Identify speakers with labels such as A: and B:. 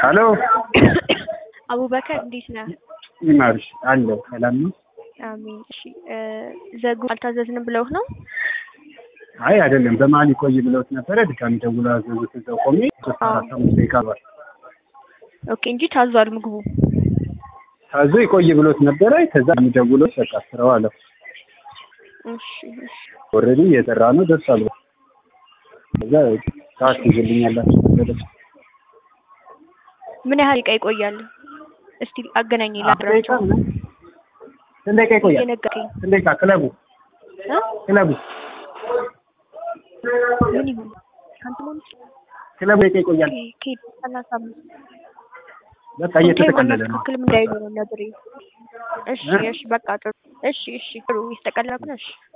A: ሄሎ
B: አቡበከር እንዴት ነህ?
A: ይማርሽ አለው ሰላም ነው?
B: አሜን። እሺ ዘጉ አልታዘዝንም ብለውህ ነው?
A: አይ አይደለም፣ በመሀል ይቆይ ብለውት ነበረ። ድጋሚ ደውሎ አዘዙት። እዛው ቆሜ ሶስት አራት አምስት ደቂቃ ባል
B: ኦኬ እንጂ ታዟል ምግቡ።
A: ታዞ ይቆይ ብሎት ነበረ። ከዛ የሚደውለው በቃ ስራው አለው።
B: እሺ እሺ
A: ኦልሬዲ እየሰራ ነው ደርሷል። ከዛ ሰዓት ይዝልኛላችሁ ነበረ።
B: ምን ያህል ደቂቃ ይቆያል? እስቲ አገናኝ
A: ደቂቃ
B: ላብራቸው።
A: ምናምን ስንት ደቂቃ ይቆያል?
B: እየነገርከኝ
A: ስንት ደቂቃ ክለቡ
B: እ?
A: ክለቡ
B: ምን ይሁን አንተ ምን
A: ክለቡ ደቂቃ ይቆያል።
B: ከሄድ ሰላሳ አምስት
A: በቃ እየተጠቀለለ ነው።
B: ትክክልም እንዳይሉ ነው ነግሬ። እሺ እሺ በቃ ጥሩ። እሺ እሺ ጥሩ ይስተቀለለ እሺ